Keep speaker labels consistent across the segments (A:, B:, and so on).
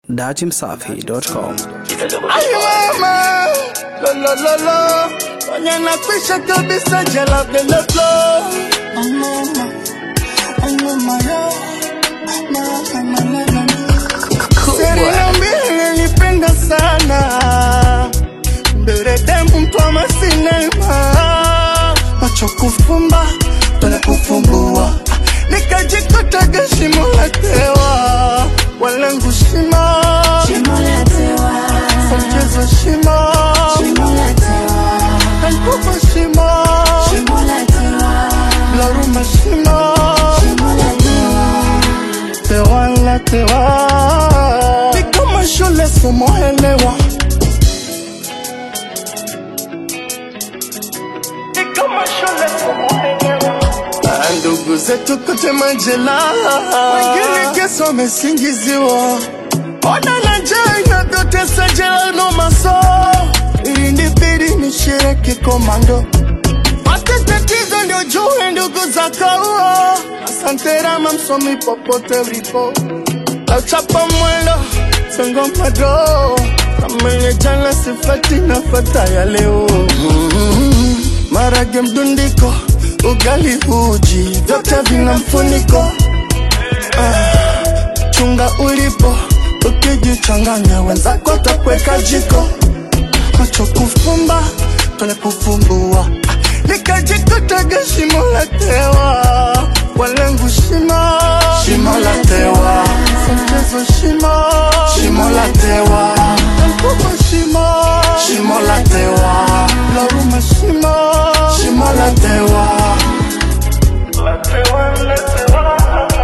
A: Datimsafi.com.
B: Ay mama, lo lo lo lo, kwenye nakwisha kabisa jela bila flow. Ay mama, ay mama yo, mama mama mama. Serena mbili nilipenda sana, mbele demu mtu wa masinema, macho kufumba tole kufumbua, nikajikuta gashimo la tewa, walengu shimo Mchezo shimo Kankuba shimo Laruma shimo Tewa la tewa Ni kama shule somo elewa Ni kama shule somo elewa Ah, Ndugu zetu kote majela Wengine kesi wamesingiziwa Ona na njaa inavyotesa jela no maso Ilinibidi nishiriki komando Pate tatizo ndio jue ndugu za kaua Asante Rama msomi popote ulipo Auchapa mwendo songo mado Kama ile jana sifati nafata ya leo mm-hmm. Marage mdundiko ugali uji vyote vina mfuniko chunga ulipo ukijichanganya wenzako takweka jiko macho kufumba tole kufumbua nikajikutaga shimo la tewa walengu shimo shimo la tewa mchezo shimo shimo la tewa mkubwa shimo shimo la tewa laruma shimo shimo la tewa la tewa la tewa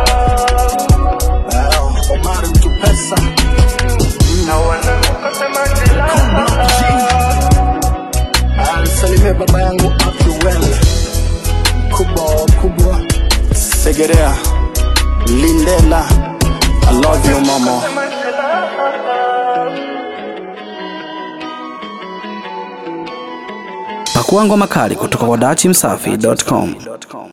B: Omar mtu pesa na wanakosema jela alisalimia baba yangu Abduel kubwa kubwa Segerea Lindela I love you mama
A: Pakua ngoma kali kutoka kwa Datimsafi.com.